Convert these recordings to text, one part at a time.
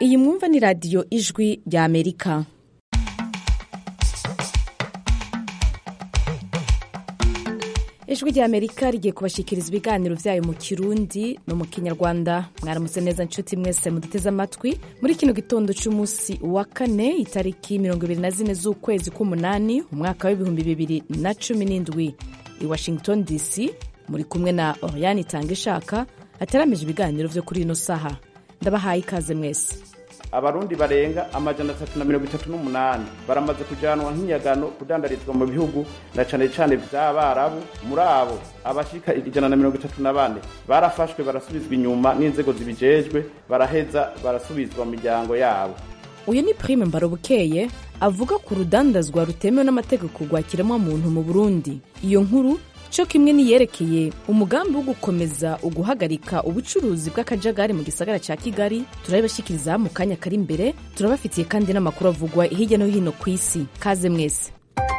iyi mwumva ni radiyo ijwi rya amerika ijwi rya amerika rigiye kubashikiriza ibiganiro vyayo mu kirundi no mu kinyarwanda mwaramutse neza nshuti mwese muduteze amatwi muri kino gitondo c'umunsi wa kane itariki mirongo ibiri na zine z'ukwezi k'umunani umwaka w'ibihumbi bibiri na cumi n'indwi i washington dc muri kumwe na oriane itanga ishaka ateramije ibiganiro vyo kuri ino saha ndabahaye ikaze mwese abarundi barenga amajana atatu na mirongo itatu n'umunani baramaze kujanwa nk'inyagano kudandarizwa mu bihugu na cane cane vy'abarabu muri abo abashika ijana na mirongo itatu na bane barafashwe barasubizwa inyuma n'inzego zibijejwe baraheza barasubizwa mu miryango yabo uyu ni prime mbarobukeye avuga ku rudandazwa rutemewe n'amategeko rwa kiremwamuntu mu burundi iyo nkuru co kimwe niyerekeye umugambi wo gukomeza uguhagarika ubucuruzi bw'akajagari mu gisagara ca kigali turabibashikiriza mu kanya kari imbere turabafitiye kandi n'amakuru avugwa hirya no hino ku isi kaze mwese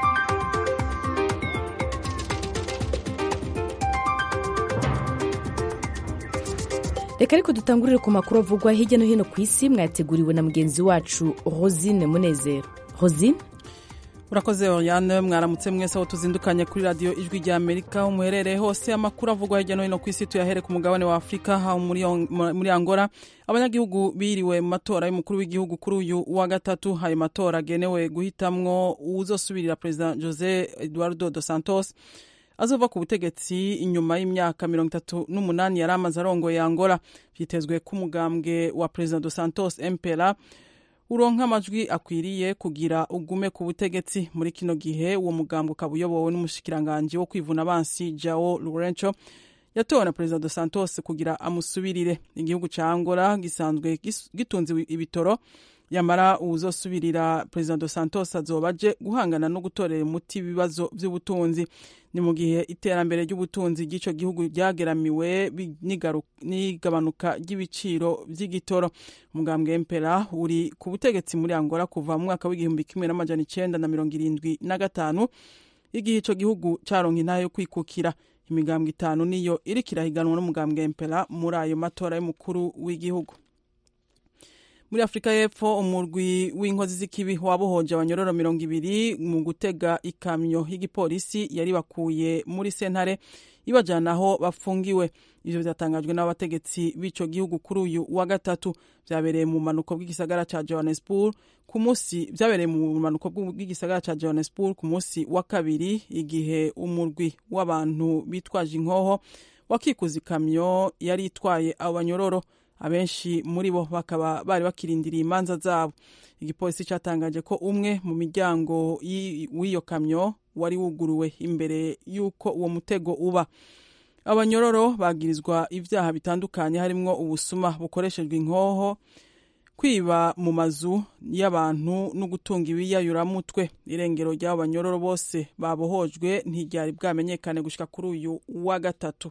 reka ariko dutangurire ku makuru avugwa hirya no hino ku isi mwayateguriwe na mugenzi wacu rosine munezero rosine urakoze oriane mwaramutse mwese aho tuzindukanye kuri radiyo ijwi rya amerika aho muherereye hose amakuru avugwa hirya no hino ku isi tuyahere ku mugabane wa afurika aho muri angola abanyagihugu biriwe mu matora y'umukuru w'igihugu kuri uyu wa gatatu ayo matora agenewe guhitamwo uzosubirira perezida jose eduardo dos santos azova ku butegetsi inyuma y'imyaka mirongo itatu n'umunani yari amaze arongoye angola vyitezwe ko umugambwe wa perezida dos santos mpera uronka amajwi akwiriye kugira ugume ku butegetsi muri kino gihe uwo mugambo ukaba uyobowe n'umushikiranganji wo kwivuna abansi jao lorenco yatowe na perezida dos santos kugira amusubirire igihugu ca angola gisanzwe gitunze ibitoro yamara uwuzosubirira perezida dos santos azoba aje guhangana no gutorera umuti ibibazo vy'ubutunzi ni mu gihe iterambere ry'ubutunzi ry'ico gihugu ryageramiwe n'igabanuka ry'ibiciro vy'igitoro umugambwe mpera uri ku butegetsi muri angola kuva mu mwaka w'igihumbi kimwe n'amajana icenda na mirongo irindwi na gatanu igihe ico gihugu caronka intahe yo kwikukira imigambwe itanu niyo iriko irahiganwa n'umugambwe mpera muri ayo matora y'umukuru w'igihugu muri afurika y'epfo umurwi w'inkozi z'ikibi wabohoje abanyororo mirongo ibiri mu gutega ikamyo y'igipolisi yari bakuye muri sentare ibajana aho bafungiwe ivyo vyatangajwe n'abategetsi b'ico gihugu kuri uyu wa gatatu vyabereye mu manuko bw'igisagara ca johannesburg ku musi vyabereye mu manuko bw'igisagara ca johannesburg ku musi wa kabiri igihe umurwi w'abantu bitwaje inkoho wakikuza ikamyo yari itwaye abo banyororo abenshi muri bo bakaba bari bakirindiriye imanza zabo igipolisi cyatangaje ko umwe mu miryango w'iyo kamyo wari wuguruwe imbere y'uko uwo mutego uba abanyororo bagirizwa ibyaha bitandukanye harimwo ubusuma bukoreshejwe inkoho kwiba mu mazu y'abantu no gutunga ibiyayuramutwe irengero ry'abo banyororo bose babohojwe ntiryari bwamenyekane gushika kuri uyu wa gatatu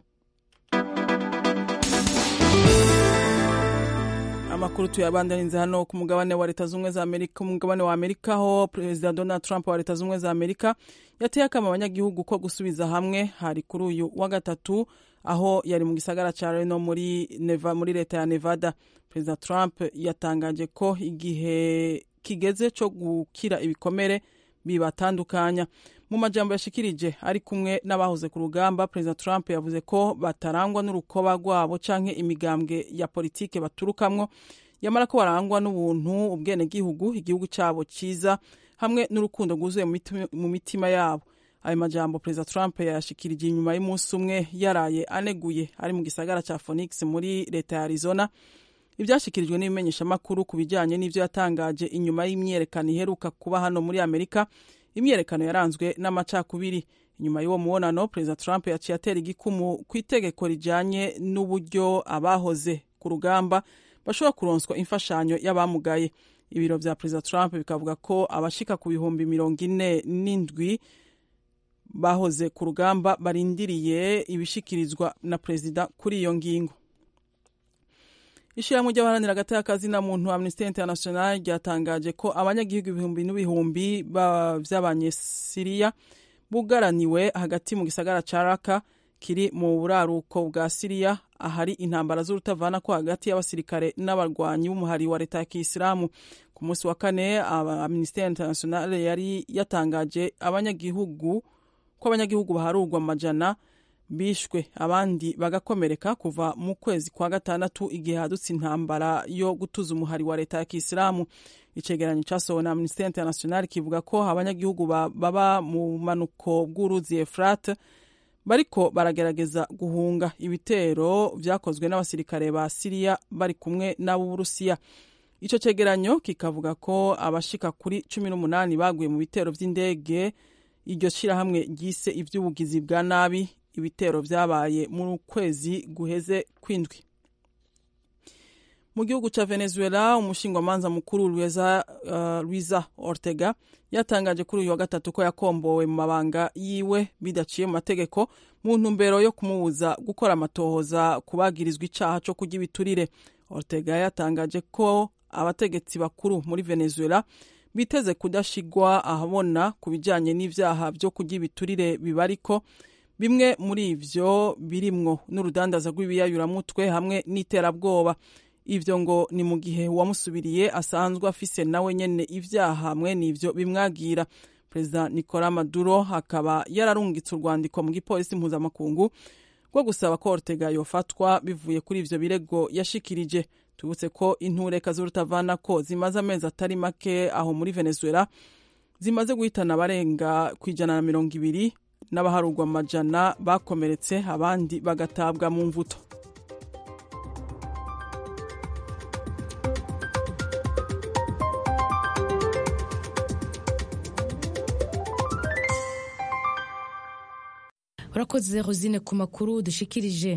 amakuru tuyabandaniriza hano ku mugabane wa leta z'ubumwe za amerika umugabane wa amerika aho perezida donald trump wa leta z'ubumwe za amerika yateye akama abanyagihugu ko gusubiza hamwe hari kuri uyu wa gatatu aho yari mu gisagara ca reno muri, neva, muri leta ya nevada perezida trump yatangaje ko igihe kigeze co gukira ibikomere bibatandukanya mu majambo yashikirije ari kumwe n'abahoze ku rugamba perezida trump yavuze ko batarangwa n'urukoba rwabo canke imigambwe ya politike baturukamwo yamara ko barangwa n'ubuntu ubwenegihugu igihugu cabo ciza hamwe n'urukundo rwuzuye mu mitima yabo ayo majambo perezida trump yayashikirije inyuma y'umunsi umwe yaraye aneguye ari mu gisagara ca phoenix muri leta ya arizona ivyashikirijwe n'ibimenyeshamakuru ku bijanye n'ivyo yatangaje inyuma y'imyerekano iheruka kuba hano muri amerika imyerekano yaranzwe n'amacakubiri inyuma y'uwo mubonano perezida trump yaciye atera igikumu ku itegeko rijanye n'uburyo abahoze ku rugamba bashobora kuronswa imfashanyo y'abamugaye ibiro vya perezida trump bikavuga ko abashika ku bihumbi mirongo ine n'indwi bahoze ku rugamba barindiriye ibishikirizwa na perezida kuri iyo ngingo ishyirahamwe ry'abaharanira agati y'akazina muntu amnesty international ryatangaje ko abanyagihugu ibihumbi n'ibihumbi vy'abanyesiriya bugaraniwe hagati mu gisagara ca raka kiri mu buraruko bwa siriya ahari intambara z'urutavana ko hagati y'abasirikare n'abarwanyi b'umuhari wa leta ya kisilamu ku munsi wa kane minisiteri internationale yari yatangaje abanyagihugu ko abanyagihugu baharurwa amajana bishwe abandi bagakomereka kuva mu kwezi kwa gatandatu igihe hadutse intambara yo gutuza umuhari wa leta ya kisilamu icegeranyo cyasohowe na minisiteri internationale kivuga ko abanyagihugu baba mu manuko bw'uruzi efurate bariko baragerageza guhunga ibitero vyakozwe n'abasirikare ba siriya bari kumwe n'ab'uburusiya ico cegeranyo kikavuga ko abashika kuri cumi n'umunani baguye mu bitero vy'indege iryo shirahamwe ryise ivy'ubugizi bwa nabi ibitero vyabaye mu kwezi guheze kwindwi mu gihugu ca venezuela umushingwamanza mukuru luiza, uh, luiza ortega yatangaje kuri uyu wa gatatu ko yakombowe mu mabanga yiwe bidaciye mu mategeko mu ntumbero yo kumubuza gukora amatohoza kubagirizwa icaha co kurya ibiturire ortega yatangaje ko abategetsi bakuru muri venezuela biteze kudashigwa ahabona ku bijanye n'ivyaha vyo kurya ibiturire bibariko bimwe muri ivyo birimwo n'urudandaza rw'ibiyayuramutwe hamwe n'iterabwoba ivyo ngo ni mu gihe uwamusubiriye asanzwe afise nawe nyene ivyaha hamwe n'ivyo bimwagira perezida nicola maduro akaba yararungitse urwandiko mu gipolisi mpuzamakungu rwo gusaba ko ortega yofatwa bivuye kuri ivyo birego yashikirije tubutse ko intureka z'urutavana ko zimaze amezi atari make aho muri venezuela zimaze guhitana abarenga ku ijana na mirongo ibiri n'abaharurwa amajana bakomeretse abandi bagatabwa mu mvuto urakoze rosine ku makuru dushikirije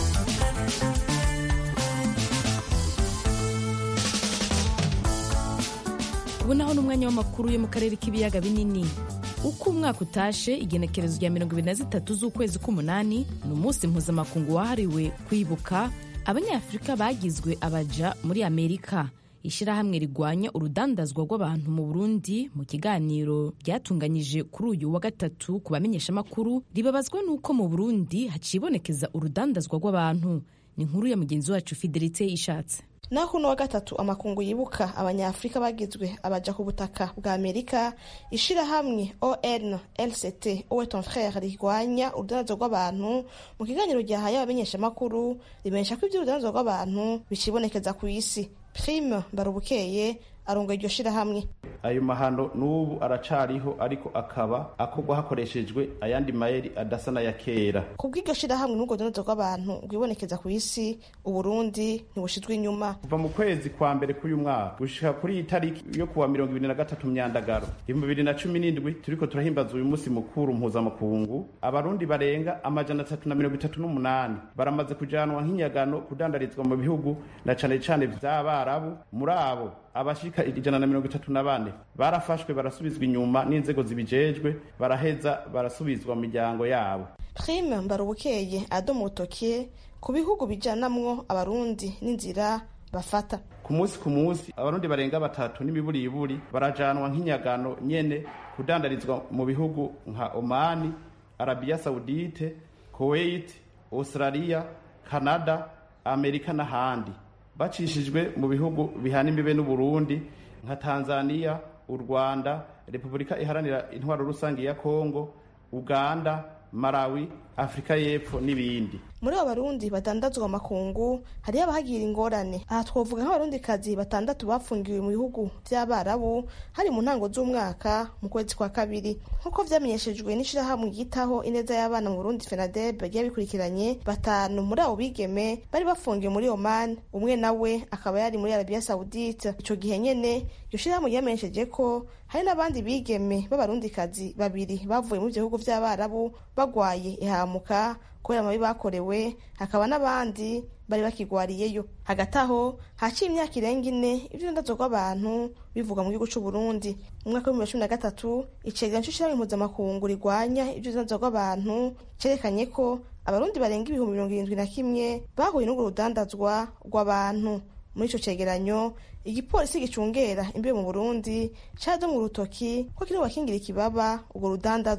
ubu naho ni umwanya w'amakuru yo mu karere k'ibiyaga binini uko umwaka utashe igenekerezo rya mirongo ibiri na zitatu z'ukwezi k'umunani ni umunsi mpuzamakungu wahariwe kwibuka abanyafurika bagizwe abaja muri amerika ishyirahamwe rigwanya urudandazwa rw'abantu mu burundi mu kiganiro ryatunganyije kuri uyu wa gatatu ku bamenyeshamakuru ribabazwa n'uko mu burundi hacibonekeza urudandazwa rw'abantu ni inkuru ya mugenzi wacu fidelite ishatse naho uno wa gatatu amakungu yibuka abanyafurika bagizwe abaja ku butaka bwa amerika ishirahamwe on lct owe ton frere rigwanya urudandazwa rw'abantu mu kiganiro ryahaye abamenyeshamakuru rimenyesha ko ivy'urudandazwa rw'abantu bicibonekeza ku isi prime barubukeye aronga iryo shirahamwe ayo mahano n'ubu aracariho ariko akaba akorwa hakoreshejwe ayandi mayeri adasa n'aya kera kubw'iryo shirahamwe n'ubwo rudandazo rw'abantu rwibonekeza ku isi uburundi ntibushizwe inyuma kuva mu kwezi kwa mbere k'uyu mwaka gushika kuri iyi tariki yo kuwa mirongo ibiri na gatatu myandagaro ibihumbi bibiri na cumi n'indwi turiko turahimbaza uyu munsi mukuru mpuzamakungu abarundi barenga amajana atatu na mirongo itatu n'umunani baramaze kujanwa nk'inyagano kudandarizwa mu bihugu na cane cane vy'abarabu muri abo abashika ijana na mirongo itatu na bane barafashwe barasubizwa inyuma n'inzego zibijejwe baraheza barasubizwa mu miryango yabo prime mbarubukeye adoma urutoke ku bihugu bijanamwo abarundi n'inzira bafata ku munsi ku munsi abarundi barenga batatu n'imiburiburi barajanwa nk'inyagano nyene kudandarizwa mu bihugu nka omani arabiya saudite kuwait australia canada amerika n'ahandi bacishijwe mu bihugu bihana imbibe n'uburundi nka tanzania u rwanda repubulika iharanira intwaro rusange ya kongo uganda malawi afurika y'epfo n'ibindi muri abo barundi batandatu amakungu hariyo abahagira ingorane aha twavuga nk'abarundikazi batandatu bafungiwe mu bihugu by'abarabu hari mu ntango z'umwaka mu kwezi kwa kabiri nk'uko vyamenyeshejwe n'ishirahamwe ryitaho ineza y'abana mu burundi fenadeb ryagiye bikurikiranye batanu muri abo bigeme bari bafungiwe muri oman umwe nawe akaba yari muri arabiya saudite ico gihe nyene iryo shirahamwe ryamenyesheje ko hari n'abandi bigeme b'abarundikazi babiri bavuye muri ivyo bihugu vy'abarabu bagwaye ihamuka kubera amabi bakorewe hakaba n'abandi bari bakigwariyeyo hagati aho haciye imyaka irenga ine ivy'urundazo rw'abantu bivugwa mu gihugu c'uburundi mu mwaka w'ibihumbi cumi na gatatu icegeranyo c'ishirahamwe mpuzamakungu rigwanya ivy'urundazo rw'abantu cerekanye ko abarundi barenga ibihumbi mirongo irindwi na kimwe bahuye n'urwo rudandazwa rw'abantu muri ico cegeranyo igipolisi gicungera imbibe mu burundi cadomwe urutoki ko kiri bakingira ikibaba urwo rudandazwa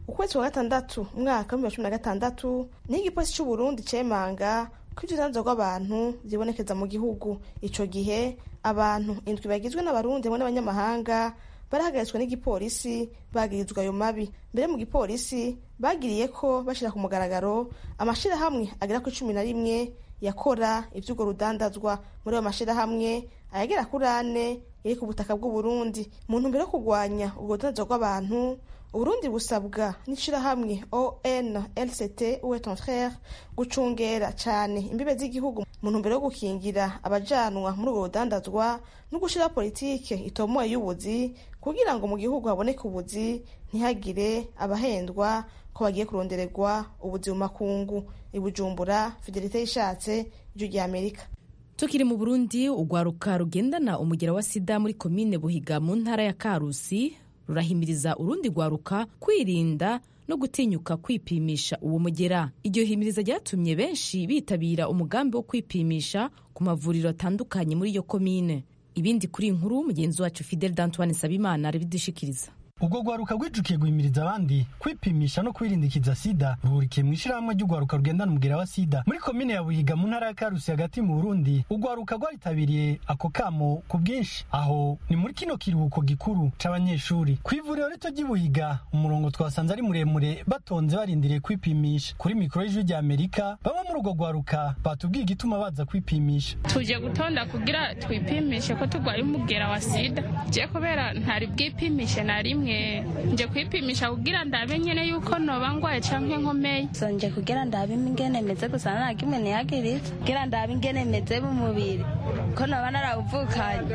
ukwezi kwa gatandatu umwaka w'ibihumbi bibiri na cumi na gatandatu niho igipolisi c'uburundi cemanga ko ivyo urudandazo rw'abantu vyibonekeza mu gihugu ico gihe abantu indwi bagizwe n'abarundi hamwe n'abanyamahanga barahagaritswe n'igipolisi bagirizwa ayo mabi mbere mu gipolisi bagiriye ko bashira ku mugaragaro amashirahamwe agera ku cumi na rimwe yakora ivy'urwo rudandazwa muri ayo mashirahamwe ayagera kuri ane iri ku butaka bw'uburundi mu ntumbero yo kurwanya ubwo rudandazwa rw'abantu uburundi busabwa n'ishirahamwe onlct uwe ton frere gucungera cane imbibe z'igihugu mu ntumbero yo gukingira abajanwa muri ubwo rudandazwa no gushira politike itomoye y'ubuzi kugira ngo mu gihugu haboneke ubuzi ntihagire abahendwa ko bagiye kurondererwa ubuzi mu makungu ibujumbura fidelite yishatse ijwi rya amerika tukiri mu burundi urwaruka rugendana umugera wa sida muri komine buhiga mu ntara ya karusi rurahimiriza urundi rwaruka kwirinda no gutinyuka kwipimisha uwo mugera iryo himiriza ryatumye benshi bitabira umugambi wo kwipimisha ku mavuriro atandukanye muri iyo komine ibindi kuri inkuru mugenzi wacu fidel d'antoine sabimana arabidushikiriza ubwo rwaruka rwijukiye guhimiriza abandi kwipimisha no kwirindikiza sida ruhurikiye mu ishyirahamwe ry'urwaruka rugendana umugera wa sida muri komine ya buhiga mu ntara ya karusi hagati mu burundi urwaruka rwaritabiriye ako kamo ku bwinshi aho ni muri kino kiruhuko gikuru c'abanyeshuri ku ivuriro rito ry'i buhiga umurongo twasanze ari muremure batonze barindiriye kwipimisha kuri mikoro y'ijwi rya amerika bamwe muri urwo rwaruka batubwiye igituma baza kwipimisha tuje gutonda kugira twipimishe ko turwaye umugera wa sida je kubera ntari bwipimishe na rimwe nje kwipimisha kugira ndabe nyene yuko noba ngwaye canke nkomeye so nje kugira ndabe ingene meze gusa nta kimwe niyagiritse kugira ndabe ingene meze mu mubiri ko noba narawuvukanye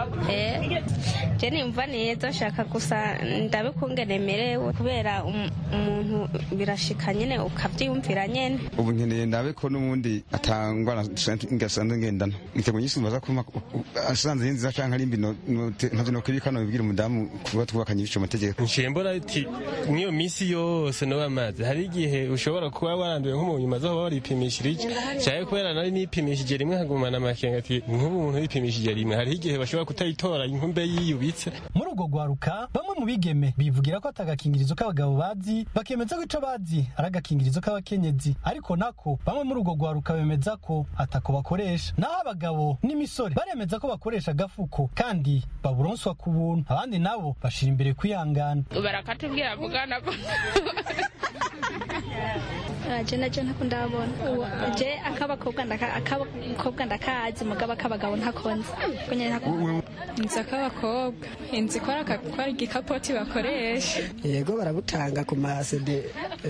eh je nimva neza shaka gusa ndabe kungene merewe kubera umuntu birashika nyene ukavyiyumvira nyene ubu nkeneye ndabe ko n'ubundi atangwa ngasanzwe ngendana nitego nyinshi mbaza kuma asanze nziza canke ari mbi ntavyo nokwibika nobibwira umudamu kuba twubakanye ibico amategeko nshembora ati nk'iyo minsi yose no bamaze hari igihe ushobora kuba waranduye nko mu nyuma zo waripimishije cyane kubera nari nipimishije rimwe nkagumana amakenga ati nk'ubu umuntu yipimishije rimwe hari igihe bashobora kutayitora inkumbe yiyubitse muri urwo rwaruka bamwe mu bigeme bivugira ko atagakingirizo k'abagabo bazi bakemeza ko ico bazi ari agakingirizo k'abakenyezi ariko nako bamwe muri urwo rwaruka bemeza ko atako bakoresha naho abagabo n'imisore baremeza ko bakoresha agafuko kandi baburonswa ku buntu abandi nabo bashira imbere kwihangana barakatubwira vugana ko je naje ntako ndabona je akabakobwa akabakobwa ndakazi mugabo akabagabo ntakonzi kunye ntako inzu ak'abakobwa inzu ikora akakora igikapoti bakoresha yego barabutanga ku masede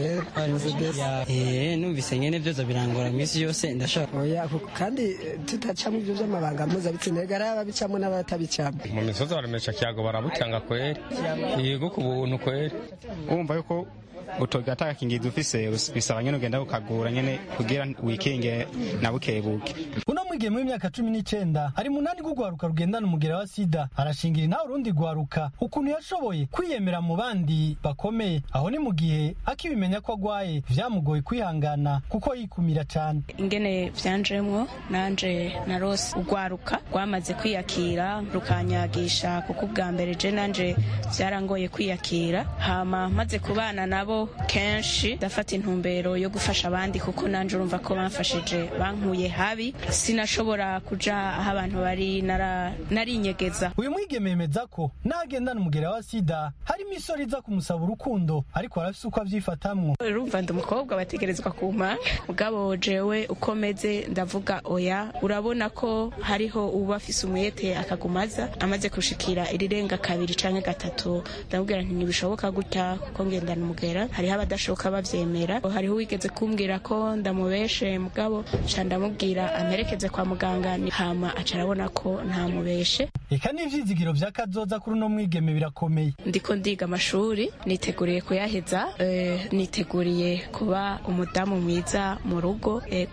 eh numvise nyene vyoza birangora misi yose ndashaka oya kandi tutacamo ivyo vy'amabanga mpuzabitsina ega ari ababicamo n'abatabicamo mu misozi baremesha kiyago barabutanga kweri yego ku buntu kweri wumva yuko utoga atakingirizo ufise bisaba nyene ugenda ukagura nyene kugira wikinge na bukebuke uno mwigeme w'imyaka cumi n'icenda ari munani rw'urwaruka rugendana umugera wa sida arashingira inawe urundi rwaruka ukuntu yashoboye kwiyemera mu bandi bakomeye aho ni mu gihe akibimenya ko agwaye vyamugoye kwihangana kuko yikumira cane ingene vyanjemwo nanje narose urwaruka rwamaze kwiyakira rukanyagisha kuko ubwa mbere je nanje vyarangoye kwiyakira hama maze kubana nabo kenshi ndafata intumbero yo gufasha abandi kuko nanje urumva ko bamfashije bankuye habi sinashobora kuja aho abantu bari narinyegeza uyu mwigeme yemeza ko nagendana umugera wa sida hari imisoro iza kumusaba urukundo ariko arafise uko avyifatamwo urumva ndi umukobwa bategerezwa kumpa mugabo jewe uko meze ndavuga oya urabona ko hariho uba afise umwete akagumaza amaze gushikira irirenga kabiri canke gatatu ndamubwira nti ntibishoboka gutya kuko ngendana umugera hariho abadashoboka bavyemera hariho uwigeze kumbwira ko ndamubeshe mugabo ca ndamubwira amerekeze kwa muganga hama aca arabona ko ntamubeshe eka n'ivyizigiro vya kazoza kuri uno mwigeme birakomeye ndiko ndiga amashuri niteguriye kuyaheza eh, niteguriye kuba umudamu mwiza mu rugo ego ibiharuro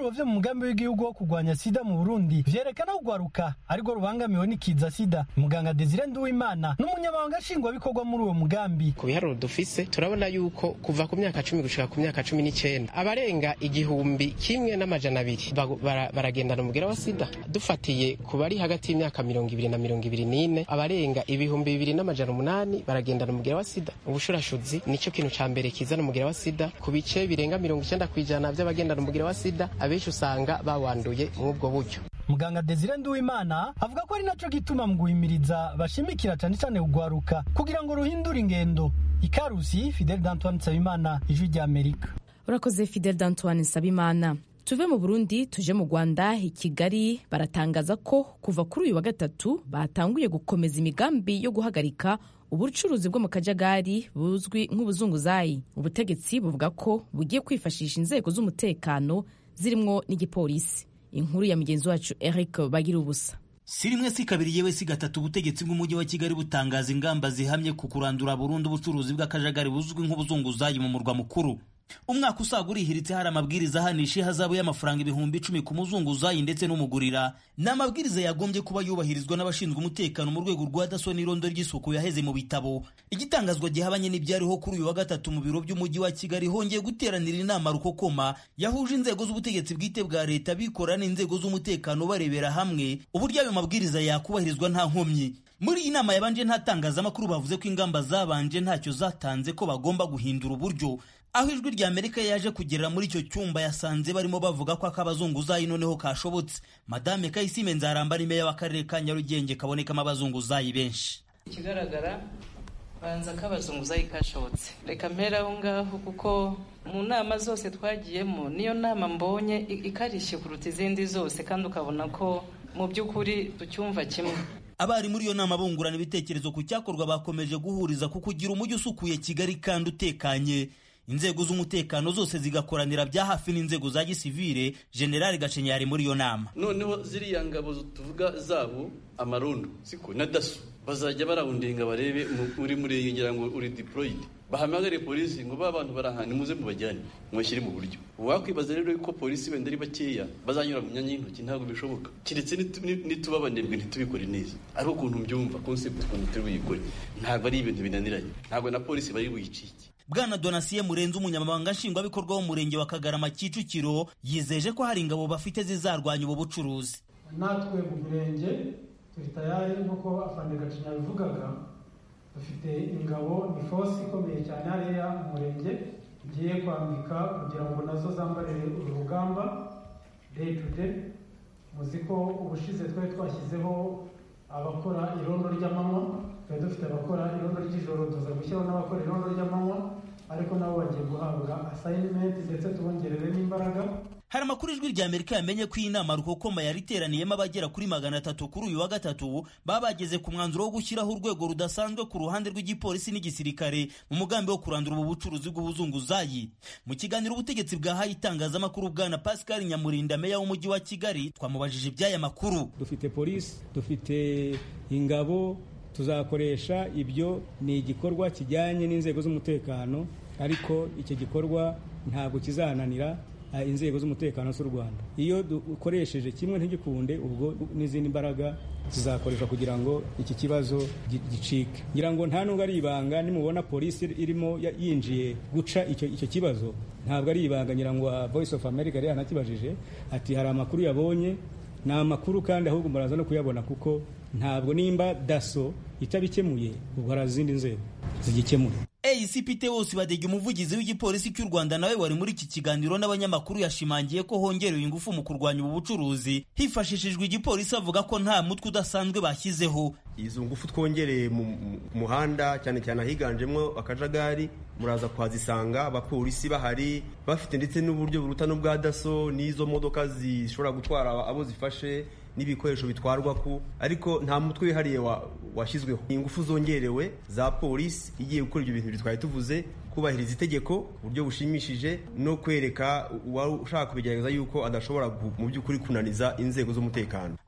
ibiharuro vyo mu mugambi w'igihugu wo kurwanya sida mu burundi vyerekana kugwaruka arirwo rubangamiwe n'ikiza sida muganga desire nduwimana n'umunyamabanga nshingwabikorwa muri uwo mugambi ku biharuro dufise turabona yuko kuva ku myaka cumi gushika ku myaka cumi n'icenda abarenga igihumbi kimwe n'amajana abiri baragendana umugera wa sida dufatiye ku bari hagati y'imyaka mirongo ibiri na mirongo ibiri n'ine abarenga ibihumbi bibiri n'amajana umunani baragendana umugera wa sida ubushurashuzi nico kintu ca mbere kizana umugera wa sida ku bice birenga mirongo icenda kw'ijana vy'abagendana umugera wa sida abenshi usanga bawanduye mw'ubwo buryo muganga desire nduwimana avuga ko ari naco gituma mu guhimiriza bashimikira cane cane kugwaruka kugira ngo ruhindure ingendo ikarusi fidel d'antoine nsabimana ijwi rya amerika urakoze fidel d'antoine nsabimana tuve mu burundi tuje mu rwanda i kigali baratangaza ko kuva kuri uyu wa gatatu batanguye gukomeza imigambi yo guhagarika ubucuruzi bwo mu kajagari buzwi nk'ubuzunguzayi ubutegetsi buvuga ko bugiye kwifashisha inzego z'umutekano zirimwo n'igipolisi inkuru ya mugenzi wacu eric bagira ubusa si rimwe si kabiri yewe si gatatu ubutegetsi bw'umujyi wa kigali butangaza ingamba zihamye ku kurandura burundu ubucuruzi bw'akajagari buzwi nk'ubuzunguzayi mu murwa mukuru umwaka usaga urihiritse hari amabwiriza ahanisha ihazabu y'amafaranga ibihumbi icumi ku muzunguzayi ndetse n'umugurira ni amabwiriza yagombye kuba yubahirizwa n'abashinzwe umutekano mu rwego rwa daso n'irondo ry'isuku yaheze mu bitabo igitangazwa gihabanye n'ibyariho kuri uyu wa gatatu mu biro by'umujyi wa kigali hongeye guteranira inama rukokoma yahuje inzego z'ubutegetsi bwite bwa leta bikora n'inzego z'umutekano barebera hamwe uburyo ayo mabwiriza yakubahirizwa nta nkomyi muri iyi nama yabanje nta tangazamakuru bavuze ko ingamba zabanje ntacyo zatanze ko bagomba guhindura uburyo aho ijwi rya amerika yaje kugerera muri icyo cyumba yasanze barimo bavuga ko ak'abazunguzayi noneho kashobotse madame kayisime nzaramba ni meya w'akarere ka nyarugenge kabonekamo abazunguzayi benshi ikigaragara banza ko abazunguzayi kashobotse reka mpera aho ngaho kuko mu nama zose twagiyemo niyo nama mbonye ikarishye kuruta izindi zose kandi ukabona ko mu by'ukuri tucyumva kimwe abari muri iyo nama bungurana ibitekerezo ku cyakorwa bakomeje guhuriza ku kugira umujyi usukuye kigali kandi utekanye inzego z'umutekano zose zigakoranira bya hafi n'inzego za gisivire generali gacenyari muri iyo nama noneho ziriya ngabo tuvuga zabo amarondo siko na daso bazajya barawundinga barebe uri muri ngira ngo uri deployed bahamagare polisi ngo ba bantu barahana muze mubajyane mubashyire mu buryo wakwibaza rero ko polisi wenda ari bakeya bazanyura mu myanya y'intoki ntabwo bishoboka keretse nituba abanebwe ntitubikore neza ari ukuntu mbyumva concept ukuntu turi buyikore ntabwo ari ibintu binaniranye ntabwo na polisi bari buyicike bwana donasiye murenze umunyamabanga nshingwabikorwa w'umurenge wa kagarama kicukiro yizeje ko hari ingabo bafite zizarwanya ubu bucuruzi natwe mu mirenge turi tayari nk'uko afande gacinya yabivugaga dufite ingabo ni fosi ikomeye cyane hariya mu murenge igiye kwambika kugira ngo nazo zambarire uru rugamba day to day muzi ko ubushize twari twashyizeho abakora irondo ry'amanywa twari dufite abakora irondo ry'ijoro tuza gushyiraho n'abakora irondo ry'amanywa ariko nabo bagiye guhabwa asayinimenti ndetse tubongerere n'imbaraga hari amakuru ijwi rya amerika yamenye ko iyi nama rukokoma yari iteraniyemo abagera kuri magana atatu kuri uyu wa gatatu baba bageze ku mwanzuro wo gushyiraho urwego rudasanzwe ku ruhande rw'igipolisi n'igisirikare mu mugambi wo kurandura ubu bucuruzi bw'ubuzunguzayi mu kiganiro ubutegetsi bwahaye itangazamakuru bwana pascal nyamurinda meya w'umujyi wa kigali twamubajije iby'aya makuru dufite polisi dufite ingabo tuzakoresha ibyo ni igikorwa kijyanye n'inzego z'umutekano ariko icyo gikorwa ntabwo kizananira inzego z'umutekano z'u rwanda iyo dukoresheje kimwe ntigikunde ubwo n'izindi mbaraga zizakoreshwa kugira ngo iki kibazo gicike ngira ngo nta nubwo ari ibanga nimubona polisi irimo yinjiye guca icyo kibazo ntabwo ari ibanga ngira ngo voice of america yari yanakibajije ati hari amakuru yabonye ni amakuru kandi ahubwo muraza no kuyabona kuko ntabwo nimba daso itabikemuye ubwo hari izindi nzego zigikemura ACPT wose badege umuvugizi w'igipolisi cy'u Rwanda nawe wari muri iki kiganiro n'abanyamakuru yashimangiye ko hongerewe ingufu mu kurwanya ubu bucuruzi hifashishijwe igipolisi avuga ko nta mutwe udasanzwe bashyizeho izo ngufu twongereye mu muhanda cyane cyane ahiganjemo akajagari muraza kuhazisanga abapolisi bahari bafite ndetse n'uburyo buruta n'ubwa daso n'izo modoka zishobora gutwara abo zifashe n'ibikoresho bitwarwa ku ariko nta mutwe wihariye washyizweho ingufu zongerewe za polisi igiye gukora ibyo bintu twari tuvuze kubahiriza itegeko uburyo bushimishije no kwereka ushaka kubigerageza yuko adashobora mu by'ukuri kunaniza inzego z'umutekano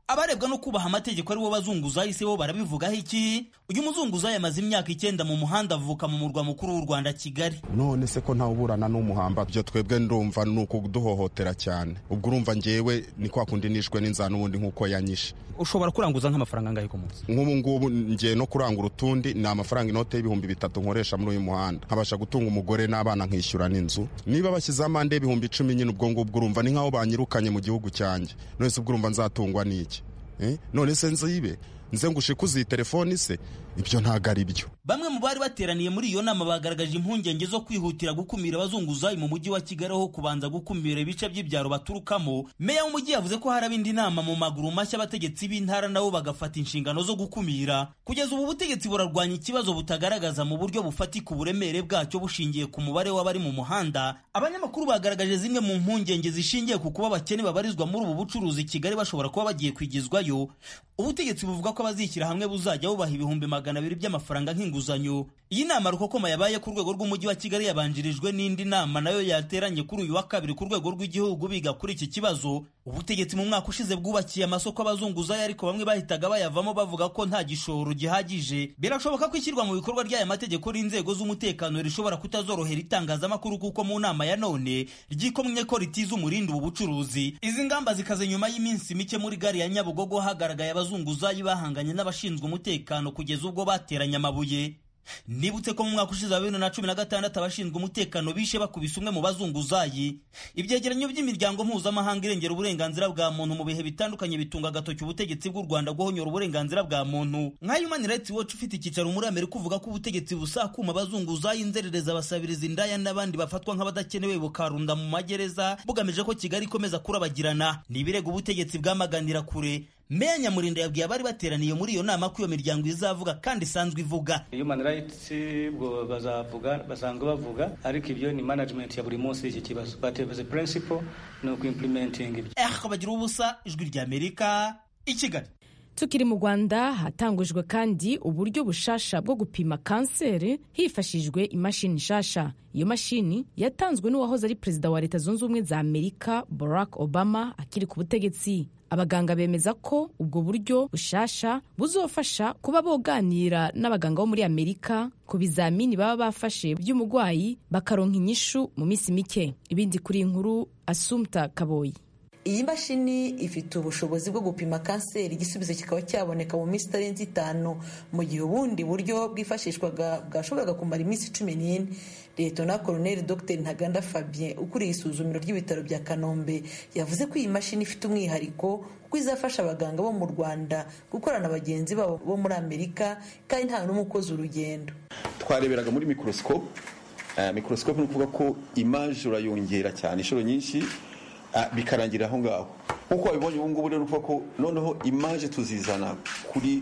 abarebwa no kubaha amategeko aribo bazunguzayi se bo barabivugaho iki uyu muzunguzayi amaze imyaka icyenda mu muhanda avuka mu murwa mukuru w'u rwanda kigali none se ko ntawuburana n'umuhamba byo twebwe ndumva ni ukuduhohotera cyane ubwo urumva ngewe ni kwa kundi nishwe n'inzara n'ubundi nk'uko yanyishe ushobora kuranguza nk'amafaranga angahe ku munsi nk'ubu ngubu ngiye no kurangura utundi ni amafaranga inote y'ibihumbi bitatu nkoresha muri uyu muhanda nkabasha gutunga umugore n'abana nkishyura n'inzu niba bashyizeho amande y'ibihumbi icumi nyine ubwo ngubwo urumva ni nk'aho banyirukanye mu gihugu cyanjye none se ubwo urumva nzatungwa n'iki none se nzibe nze ngo ushikuze iyi telefoni se ibyo ntabwo ari byo bamwe mu bari bateraniye muri iyo nama bagaragaje impungenge zo kwihutira gukumira abazunguzayi mu mujyi wa kigali aho kubanza gukumira ibice by'ibyaro baturukamo meya w'umujyi yavuze ko haraba indi nama mu maguru mashya abategetsi b'intara nabo bagafata inshingano zo gukumira kugeza ubu butegetsi burarwanya ikibazo butagaragaza mu buryo bufatika uburemere bwacyo bushingiye ku mubare w'abari mu muhanda abanyamakuru bagaragaje zimwe mu mpungenge zishingiye ku kuba abakene babarizwa muri ubu bucuruzi kigali bashobora kuba bagiye kwigizwayo ubutegetsi buvuga ko abazishyira hamwe buzajya bubaha ibihumbi magana abiri by'amafaranga nk'inguzanyo iyi nama rukokoma yabaye ku rwego rw'umujyi wa kigali yabanjirijwe n'indi nama nayo yateranye kuri uyu wa kabiri ku rwego rw'igihugu biga kuri iki kibazo ubutegetsi mu mwaka ushize bwubakiye amasoko abazunguzayi ariko bamwe bahitaga bayavamo bavuga ko nta gishoro gihagije birashoboka ko ishyirwa mu bikorwa ry'aya mategeko n'inzego z'umutekano rishobora kutazorohera itangazamakuru kuko mu nama ya none ryikomye ko ritiza umurindi ubu bucuruzi izi ngamba zikaze nyuma y'iminsi mike muri gari ya nyabugogo hagaragaye abazunguzayi bahanganye n'abashinzwe umutekano kugeza ubwo bateranye amabuye nibutse ko mu mwaka ushize wa bibiri na cumi na gatandatu abashinzwe umutekano bishe bakubise umwe mu bazunguzayi ibyegeranyo by'imiryango mpuzamahanga irengera uburenganzira bwa muntu mu bihe bitandukanye bitunga agatoki ubutegetsi bw'u rwanda guhonyora uburenganzira bwa muntu nka human rights watch ufite icyicaro muri amerika uvuga ko ubutegetsi busakuma abazunguzayi inzerereza abasabiriza indaya n'abandi bafatwa nk'abadakenewe bukarunda mu magereza bugamije ko kigali ikomeza kurabagirana ni ibirego ubutegetsi bwamaganira kure meya nyamurinda yabwiye abari bateraniye muri iyo nama ko iyo miryango izavuga kandi isanzwe ivuga human rights bwo bazavuga basanzwe bavuga ariko ibyo ni management ya buri munsi y'iki kibazo but as a principle ni uku-implementing ibyo eh bagira ubusa ijwi rya amerika i kigali tukiri mu rwanda hatangujwe kandi uburyo bushasha bwo gupima kanseri hifashishijwe imashini nshasha iyo mashini yatanzwe n'uwahoze ari perezida wa leta zunze ubumwe za amerika barack obama akiri ku butegetsi abaganga bemeza ko ubwo buryo bushasha buzofasha kuba boganira n'abaganga bo muri amerika ku bizamini baba bafashe by'umurwayi bakaronka inyishu mu minsi mike ibindi kuri iyi nkuru asumta kaboyi iyi mashini ifite ubushobozi bwo gupima kanseri igisubizo kikaba cyaboneka mu minsi itarenze itanu mu gihe ubundi buryo bwifashishwaga bwashoboraga kumara iminsi cumi n'ine leta koroneli dr ntaganda fabien ukuriye isuzumiro ry'ibitaro bya kanombe yavuze ko iyi mashini ifite umwihariko kuko izafasha abaganga bo mu rwanda gukorana bagenzi babo bo muri amerika kandi nta n'umwe ukoze urugendo twareberaga muri mikorosikope mikorosikope ni ukuvuga ko imaje urayongera cyane inshuro nyinshi bikarangira aho ngaho nk'uko wabibonye ubu ngubu rero uvuga ko noneho imaje tuzizana kuri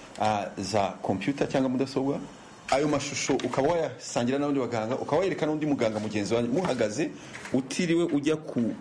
za kompiyuta cyangwa mudasobwa ayo mashusho ukaba wayasangira n'abandi baganga ukaba wayereka n'undi muganga mugenzi wawe muhagaze utiriwe ujya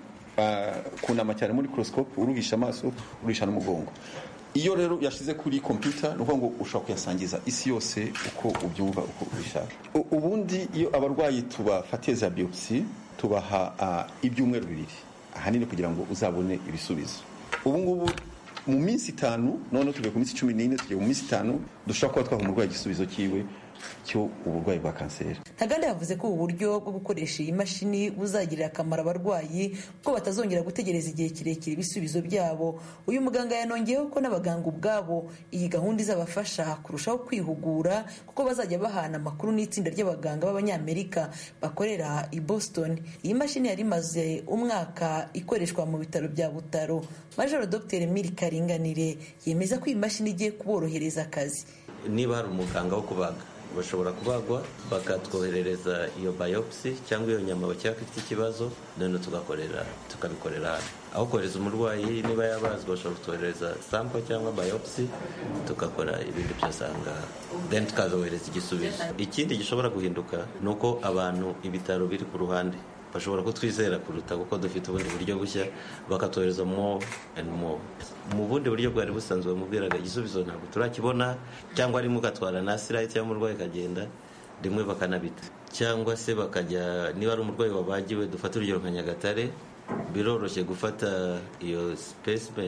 kunama cyane muri mikorosikope uruhisha amaso uruhisha n'umugongo iyo rero yashyize kuri kompiyuta ni ukuvuga ngo ushobora kuyasangiza isi yose uko ubyumva uko ubishaka ubundi iyo abarwayi tubafatiye za biyopsi tubaha ibyumweru bibiri ahanini kugira ngo uzabone ibisubizo ubu ngubu mu minsi itanu noneho tuvuye ku minsi cumi n'ine tugiye mu minsi itanu dushobora kuba twaha umurwayi igisubizo cyiwe cyo uburwayi bwa kanseri ntaganda yavuze ko ubu buryo bwo gukoresha iyi mashini buzagirira akamaro abarwayi ko batazongera gutegereza igihe kirekire ibisubizo byabo uyu muganga yanongeyeho ko n'abaganga ubwabo iyi gahunda izabafasha kurushaho kwihugura kuko bazajya bahana amakuru n'itsinda ry'abaganga b'abanyamerika bakorera i boston iyi mashini yari imaze umwaka ikoreshwa mu bitaro bya butaro majoro dr miri karinganire yemeza ko iyi mashini igiye kuborohereza akazi niba hari umuganga wo kubaga bashobora kubagwa bakatwoherereza iyo biopsy cyangwa iyo nyama bakeka ko ifite ikibazo noneho tugakorera tukabikorera hano aho kohereza umurwayi niba yabazwa bashobora kutwoherereza sample cyangwa biopsy tugakora ibindi byose aha ngaha then tukazohereza igisubizo ikindi gishobora guhinduka ni uko abantu ibitaro biri ku ruhande bashobora kutwizera kuruta kuko dufite ubundi buryo bushya bakatwohereza more and more mu bundi buryo bwari busanzwe bamubwiraga igisubizo ntabwo turakibona cyangwa rimwe ugatwara na sirayiti cyangwa umurwayi akagenda rimwe bakanabita cyangwa se bakajya niba ari umurwayi wabagiwe dufate urugero nka nyagatare biroroshye gufata iyo specimen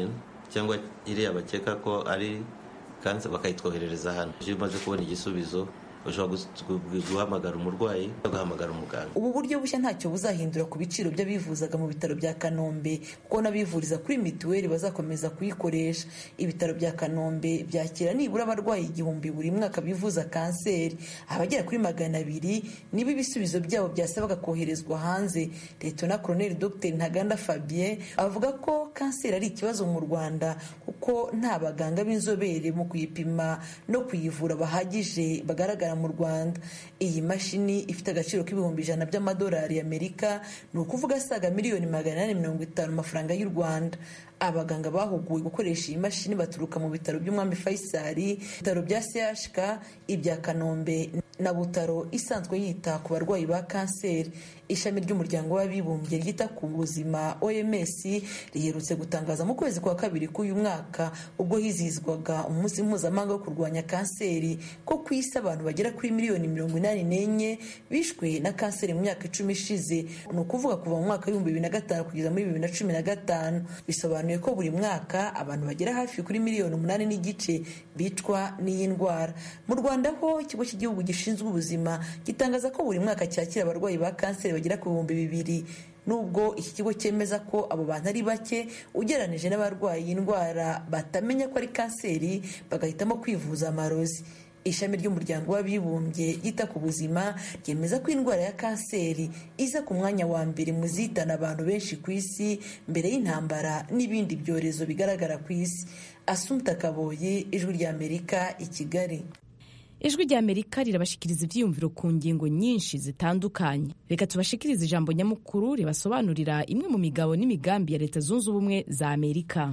cyangwa iriya bakeka ko ari kansa bakayitwoherereza hano iyo umaze kubona igisubizo ushobora guhamagara umurwayi ugahamagara umuganga ubu buryo bushya ntacyo buzahindura ku biciro by'abivuzaga mu bitaro bya kanombe kuko n'abivuriza kuri mituweli bazakomeza kuyikoresha ibitaro bya kanombe byakira nibura abarwayi igihumbi buri mwaka bivuza kanseri abagera kuri magana abiri nibo ibisubizo byabo byasabaga koherezwa hanze letona koroneli dr ntaganda fabien avuga ko kanseri ari ikibazo mu rwanda kuko nta baganga b'inzobere mu kuyipima no kuyivura bahagije bagaragara mu rwanda iyi mashini ifite agaciro k'ibihumbi ijana by'amadolari y'amerika ni ukuvuga asaga miliyoni magana inani mirongo itanu amafaranga y'u rwanda abaganga bahuguwe gukoresha iyi mashini baturuka mu bitaro by'umwami faisali ibitaro bya chk ibya kanombe na butaro isanzwe yita ku barwayi ba kanseri ishami ry'umuryango w'abibumbye ryita ku buzima oms riherutse gutangaza mu kwezi kwa kabiri k'uyu mwaka ubwo hizihizwaga umunsi mpuzamahanga wo kurwanya kanseri ko ku isi abantu bagera kuri miliyoni mirongo inani n'enye bishwe na kanseri mu myaka icumi ishize ni ukuvuga kuva mu mwaka w'ibihumbi bibiri na gatanu kugeza muri bibiri na cumi na gatanu bisobanuye ko buri mwaka abantu bagera hafi kuri miliyoni umunani n'igice bicwa n'iyi ndwara mu rwanda ho ikigo cy'igihugu gishinzwe ubuzima gitangaza ko buri mwaka cyakira abarwayi ba kanseri bagera ku bihumbi bibiri nubwo iki kigo cyemeza ko abo bantu ari bake ugereranije n'abarwaye indwara batamenya ko ari kanseri bagahitamo kwivuza amarozi ishami ry'umuryango w'abibumbye ryita ku buzima ryemeza ko indwara ya kanseri iza ku mwanya wa mbere mu zihitana abantu benshi ku isi mbere y'intambara n'ibindi byorezo bigaragara ku isi asumta kaboye ijwi ry'amerika i kigali ijwi ry'amerika rirabashikiriza ibyiyumviro ku ngingo nyinshi zitandukanye reka tubashikirize ijambo nyamukuru ribasobanurira imwe mu migabo n'imigambi ya leta zunze ubumwe za amerika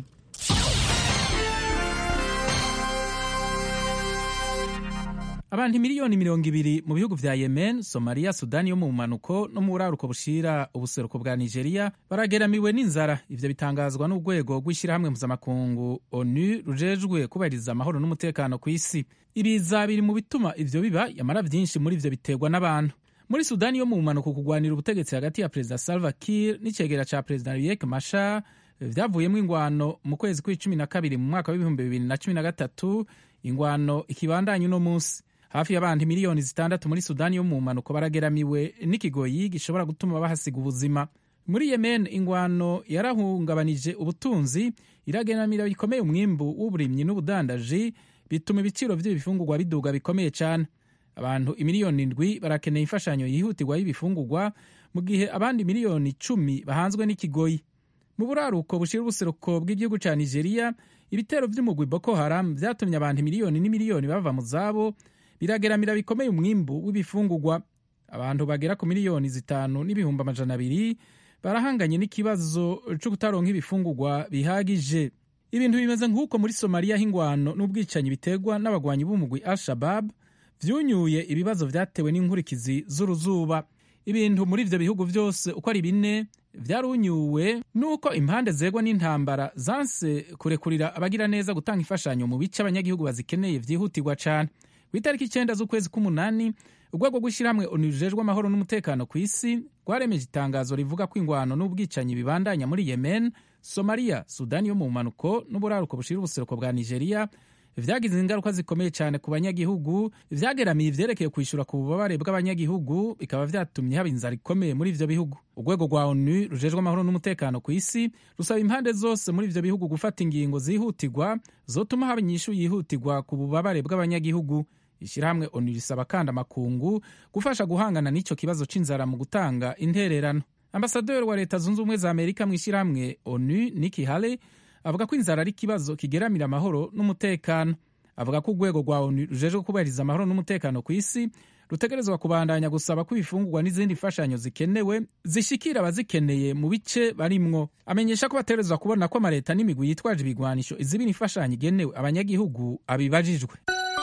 abantu miliyoni mirongo ibiri mu bihugu vya yemen somaliya sudani yo mu bumanuko no mu buraruko bushira ubuseruko bwa nigeria barageramiwe n'inzara ivyo bitangazwa n'urwego rw'ishyirahamwe mpuzamakungu onu rujejwe kubahiriza amahoro n'umutekano ku isi ibiza biri mu bituma ivyo biba yamara vyinshi muri ivyo biterwa n'abantu muri sudani yo mu bumanuko kugwanira ubutegetsi hagati ya perezida salva kiir n'icegera ca perezida riek mashar vyavuyemo ingwano mu kwezi kw'icumi na kabiri mu mwaka w'ibihumbi bibiri na cumi na gatatu ingwano ikibandanya uno munsi hafi y'abantu miliyoni zitandatu muri sudani yo mu mpanuko barageramiwe n'ikigoyi gishobora gutuma bahasiga ubuzima muri yemen ingwano yarahungabanije ubutunzi irageramira bikomeye umwimbu w'uburimyi n'ubudandaji bituma ibiciro by'ibifungurwa biduga bikomeye cyane abantu imiliyoni indwi barakeneye imfashanyo yihutirwa y'ibifungurwa mu gihe abandi miliyoni icumi bahanzwe n'ikigoyi mu buraruko bushira ubuseruko bw'igihugu cya nigeria ibitero by'umugwi boko haram byatumye abantu miliyoni n'imiliyoni bava mu zabo birageramira bikomeye umwimbu w'ibifungurwa abantu bagera ku miliyoni zitanu n'ibihumbi amajana abiri barahanganye n'ikibazo cyo kutaronka ibifungurwa bihagije ibintu bimeze nk'uko muri somaliya h'ingwano n'ubwicanyi biterwa n'abagwanyi b'umugwi al shabab vyunyuye ibibazo vyatewe n'inkurikizi z'uruzuba ibintu muri ivyo bihugu vyose uko ari bine vyarunyuwe nuko impande zegwa n'intambara zanse kurekurira abagira neza gutanga imfashanyo mu bice abanyagihugu bazikeneye vyihutirwa cane ku itariki icyenda z'ukwezi k'umunani urwego rw'ishyirahamwe onu rujejwe amahoro n'umutekano ku isi rwaremeje itangazo rivuga ko ingwano n'ubwicanyi bibandanya muri yemen somaliya sudani yo mu mpanuko n'uburaruko bushira ubuseruko bwa nigeria vyagize ingaruka zikomeye cyane ku banyagihugu vyageramiye ivyerekeye kwishyura ku bubabare bw'abanyagihugu bikaba vyatumye haba inzara ikomeye muri ivyo bihugu urwego rwa onu rujejwe amahoro n'umutekano ku isi rusaba impande zose muri ivyo bihugu gufata ingingo zihutirwa zotuma haba inyishu yihutirwa ku bubabare bw'abanyagihugu ishyirahamwe onu risaba kandi amakungu gufasha guhangana n'ico kibazo c'inzara mu gutanga intererano ambasaderi wa leta zunze ubumwe za amerika mu ishyirahamwe onu niki haley avuga ko inzara ari ikibazo kigeramira amahoro n'umutekano avuga ko urwego rwa onu rujejwe kubahiriza amahoro n'umutekano ku isi rutegerezwa kubandanya gusaba ko ibifungurwa n'izindi mfashanyo zikenewe zishikira abazikeneye mu bice barimwo amenyesha ko bategerezwa kubona ko amaleta n'imigwi yitwaje ibigwanisho izibira imfashanyo igenewe abanyagihugu abibajijwe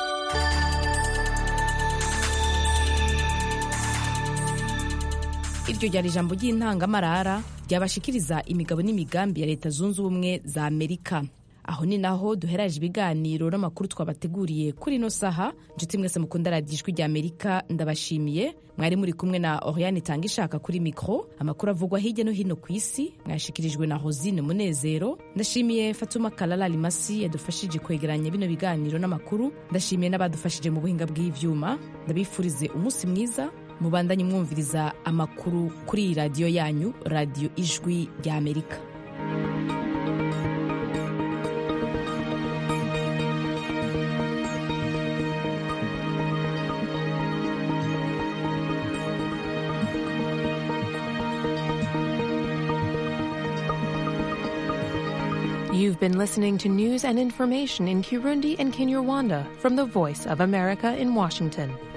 iryo ryari ijambo ry'intangamarara ryabashikiriza imigabo n'imigambi ya leta zunze ubumwe za amerika aho ni naho duheraje ibiganiro n'amakuru twabateguriye kuri ino saha nshuti mwese mukunda radiyo ijwi rya amerika ndabashimiye mwari muri kumwe na oriane itanga ishaka kuri mikoro amakuru avugwa hirya no hino ku isi mwashikirijwe na hosine munezero ndashimiye fatuma kalala limasi yadufashije kwegeranya bino biganiro n'amakuru ndashimiye n'abadufashije mu buhinga bw'ivyuma ndabifurize umunsi mwiza mubandanye mwumviriza amakuru kuri iyi radiyo yanyu radiyo ijwi rya amerika You've been listening to news and information in Kirundi and Kinyarwanda from the Voice of America in Washington.